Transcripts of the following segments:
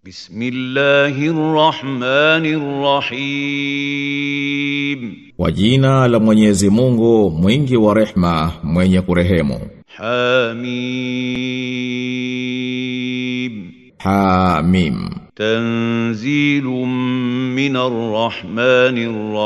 بسم الله الرحمن الرحيم Kwa jina la Mwenyezi Mungu mwingi wa rehma mwenye kurehemu حميم Hamim تنزيل من الرحمن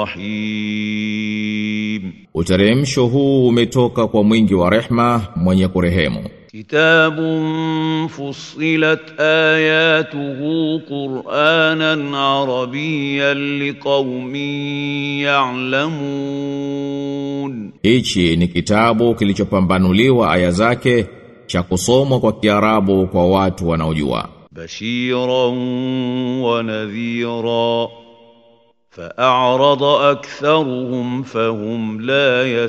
الرحيم Uteremsho huu umetoka kwa mwingi wa rehma mwenye kurehemu كتاب فصلت آياته قرآنا عربيا لقوم يعلمون Hichi ni kitabu kilichopambanuliwa aya zake cha kusomwa kwa Kiarabu kwa watu wanaojua بشيرا ونذيرا فأعرض أكثرهم فهم لا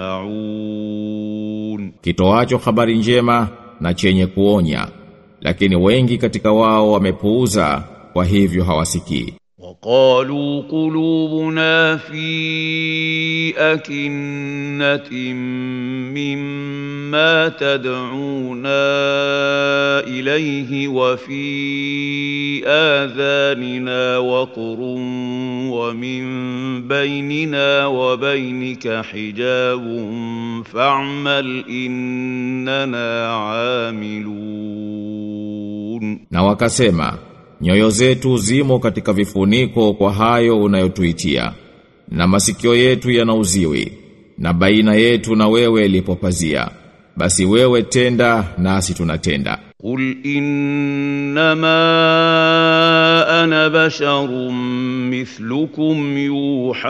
يسمعون kitoacho habari njema na chenye kuonya lakini wengi katika wao wamepuuza kwa hivyo hawasikii وقالوا قلوبنا في أكنة مما تدعونا إليه وفي آذاننا وقر ومن بيننا وبينك حجاب فاعمل إننا عاملون na wakasema nyoyo zetu zimo katika vifuniko kwa hayo unayotuitia na masikio yetu yanauziwi na baina yetu na wewe lipopazia basi wewe tenda nasi tunatenda قل إنما أنا بشر مثلكم يوحى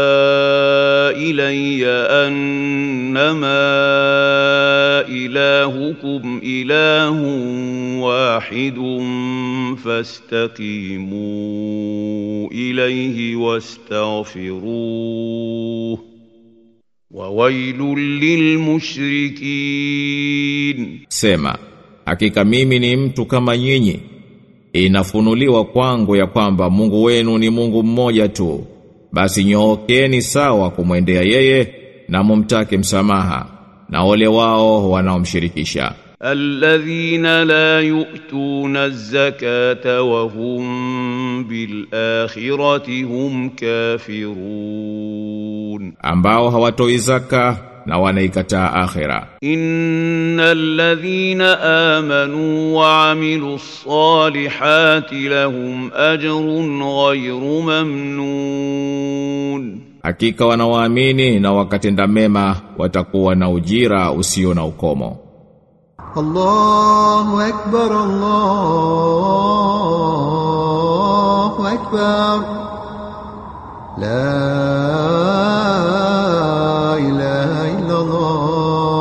إلي أنما إلهكم إله واحد فاستقيموا إليه واستغفروه وويل للمشركين Sema, hakika mimi ni mtu kama nyinyi. Inafunuliwa kwangu ya kwamba Mungu wenu ni Mungu mmoja tu. Basi nyookeni sawa kumwendea yeye na mumtake msamaha. Na ole wao wanaomshirikisha. الذين لا يؤتون الزكاة وهم بالآخرة هم كافرون Ambao hawatoi zaka na wanaikataa akhera. إن الذين آمنوا وعملوا الصالحات لهم أجر غير ممنون Hakika wanaoamini na wakatenda mema watakuwa na ujira usio na ukomo. الله أكبر الله أكبر لا إله إلا الله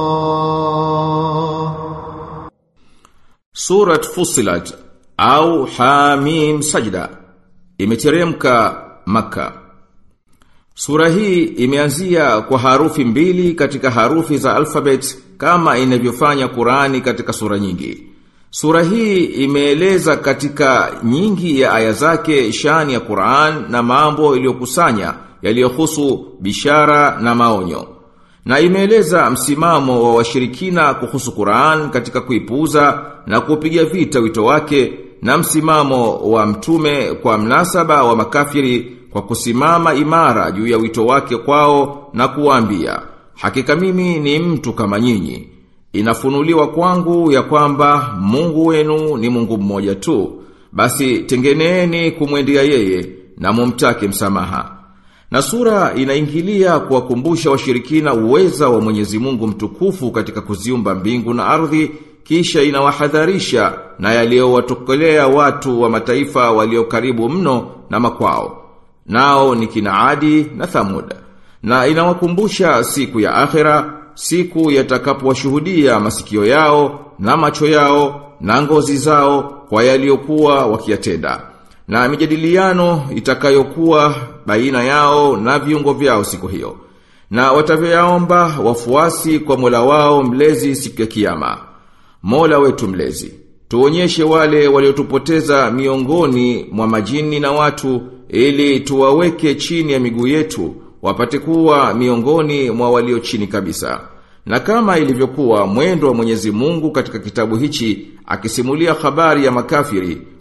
Surat Fusilat au Hamim Sajda imeteremka Maka. Sura hii imeanzia kwa harufi mbili katika harufi za alphabet kama inavyofanya Qurani katika sura nyingi. Sura hii imeeleza katika nyingi ya aya zake shani ya Qur'an na mambo iliyokusanya yaliyohusu bishara na maonyo. Na imeeleza msimamo wa washirikina kuhusu Qur'an katika kuipuuza na kupiga vita wito wake na msimamo wa mtume kwa mnasaba wa makafiri kwa kusimama imara juu ya wito wake kwao na kuwaambia hakika mimi ni mtu kama nyinyi inafunuliwa kwangu ya kwamba Mungu wenu ni Mungu mmoja tu basi tengeneeni kumwendea yeye na mumtake msamaha na sura inaingilia kuwakumbusha washirikina uweza wa Mwenyezi Mungu mtukufu katika kuziumba mbingu na ardhi kisha inawahadharisha na yaliyowatokelea watu wa mataifa walio karibu mno na makwao nao ni kina Adi na Thamud na inawakumbusha siku ya akhera siku yatakapowashuhudia masikio yao na macho yao na ngozi zao kwa yaliyokuwa wakiyatenda na mijadiliano itakayokuwa baina yao na viungo vyao siku hiyo na watavyoyaomba wafuasi kwa Mola wao mlezi siku ya kiyama Mola wetu mlezi tuonyeshe wale waliotupoteza miongoni mwa majini na watu ili tuwaweke chini ya miguu yetu wapate kuwa miongoni mwa walio chini kabisa na kama ilivyokuwa mwendo wa Mwenyezi Mungu katika kitabu hichi akisimulia habari ya makafiri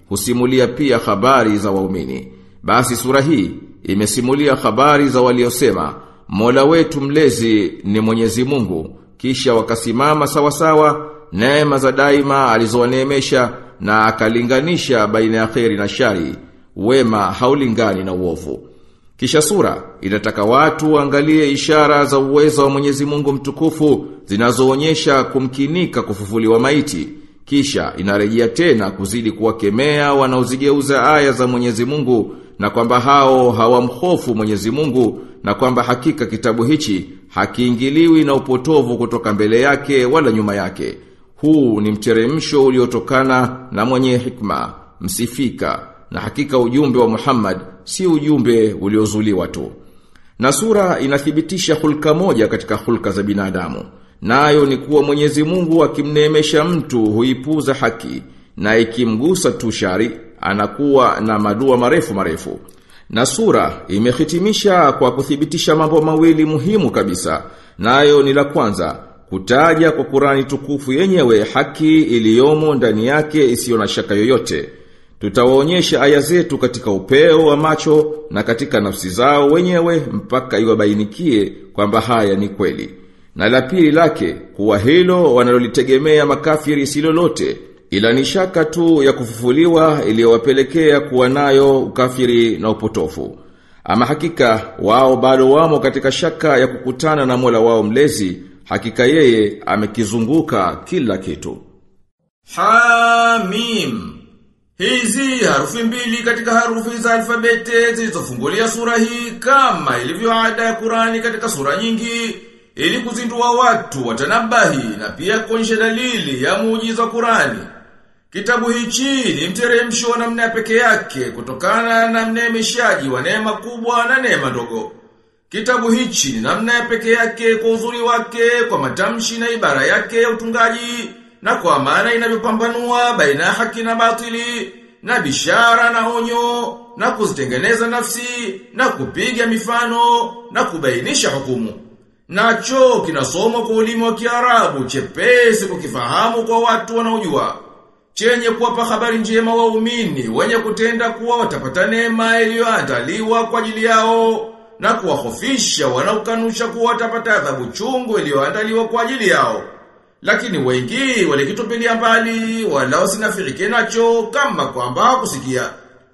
husimulia pia habari za waumini. Basi sura hii imesimulia habari za waliosema Mola wetu mlezi ni Mwenyezi Mungu kisha wakasimama sawa sawa neema za daima alizowaneemesha na akalinganisha baina ya kheri na shari wema haulingani na uovu. Kisha sura inataka watu waangalie ishara za uwezo wa Mwenyezi Mungu mtukufu zinazoonyesha kumkinika kufufuliwa maiti. Kisha inarejea tena kuzidi kuwakemea wanaozigeuza aya za Mwenyezi Mungu na kwamba hao hawamhofu Mwenyezi Mungu na kwamba hakika kitabu hichi hakiingiliwi na upotovu kutoka mbele yake wala nyuma yake. Huu ni mteremsho uliotokana na mwenye hikma, msifika na hakika ujumbe wa Muhammad si ujumbe uliozuliwa tu. Na sura inathibitisha hulka moja katika hulka za binadamu. Nayo ni kuwa Mwenyezi Mungu akimneemesha mtu huipuza haki na ikimgusa tu shari anakuwa na madua marefu marefu. Na sura imehitimisha kwa kuthibitisha mambo mawili muhimu kabisa. Nayo ni la kwanza kutaja kwa Qurani tukufu yenyewe haki iliyomo ndani yake isiyo na shaka yoyote. Tutawaonyesha aya zetu katika upeo wa macho na katika nafsi zao wenyewe mpaka iwabainikie kwamba haya ni kweli. Na la pili lake kuwa hilo wanalolitegemea makafiri si lolote ila ni shaka tu ya kufufuliwa iliyowapelekea kuwa nayo ukafiri na upotofu. Ama hakika wao bado wamo katika shaka ya kukutana na Mola wao mlezi, hakika yeye amekizunguka kila kitu. Hamim Hizi harufi mbili katika harufi za alfabete zilizofungulia sura hii kama ilivyo ada ya Qurani katika sura nyingi ili kuzindua watu watanabahi na pia kuonyesha dalili ya muujiza wa Qurani. Kitabu hichi ni mteremsho wa namna peke yake kutokana na mneemeshaji wa neema kubwa na neema ndogo. Kitabu hichi ni namna ya peke yake kwa uzuri wake, kwa matamshi na ibara yake ya utungaji, na kwa maana inavyopambanua baina ya haki na batili, na bishara na onyo, na kuzitengeneza nafsi, na kupiga mifano, na kubainisha hukumu. Nacho kinasomwa kwa ulimi wa Kiarabu chepesi kukifahamu kwa watu wanaojua. Chenye kuwapa habari njema waumini wenye kutenda kuwa watapata neema iliyoandaliwa kwa ajili yao na kuwahofisha wanaokanusha kuwa watapata adhabu chungu iliyoandaliwa kwa ajili yao. Lakini wengi walikitupilia mbali wala wasinafirike nacho kama kwamba hakusikia.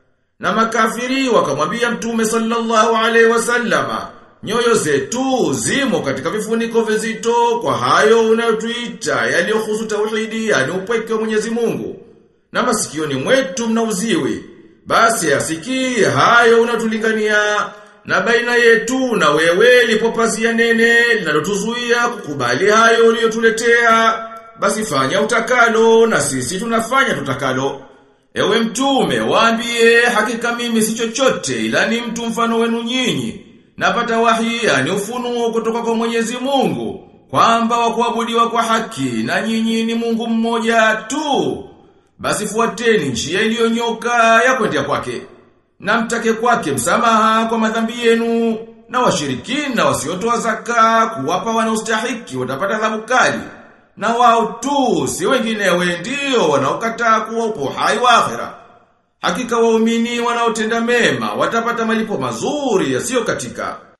Na makafiri wakamwambia Mtume sallallahu alaihi wasallama Nyoyo zetu zimo katika vifuniko vizito kwa hayo unayotuita yaliyohusu tauhidi yani upweke wa Mwenyezi Mungu. Na masikioni mwetu mna uziwi. Basi asikii hayo unatulingania na baina yetu na wewe lipo pazia nene linalotuzuia kukubali hayo uliyotuletea. Basi fanya utakalo na sisi tunafanya tutakalo. Ewe mtume, waambie hakika mimi si chochote ila ni mtu mfano wenu nyinyi. Napata wahi yani ufunuo kutoka kwa Mwenyezi Mungu kwamba wa kuabudiwa kwa haki na nyinyi ni Mungu mmoja tu. Basi fuateni njia iliyonyoka ya kwendea kwake. Na mtake kwake msamaha kwa madhambi yenu na washirikina wasiotoa zaka kuwapa wanaostahiki watapata adhabu kali. Na wao tu si wenginewe ndio wanaokataa kuwa upo hai wa akhera. Hakika waumini wanaotenda mema watapata malipo mazuri yasiyo katika.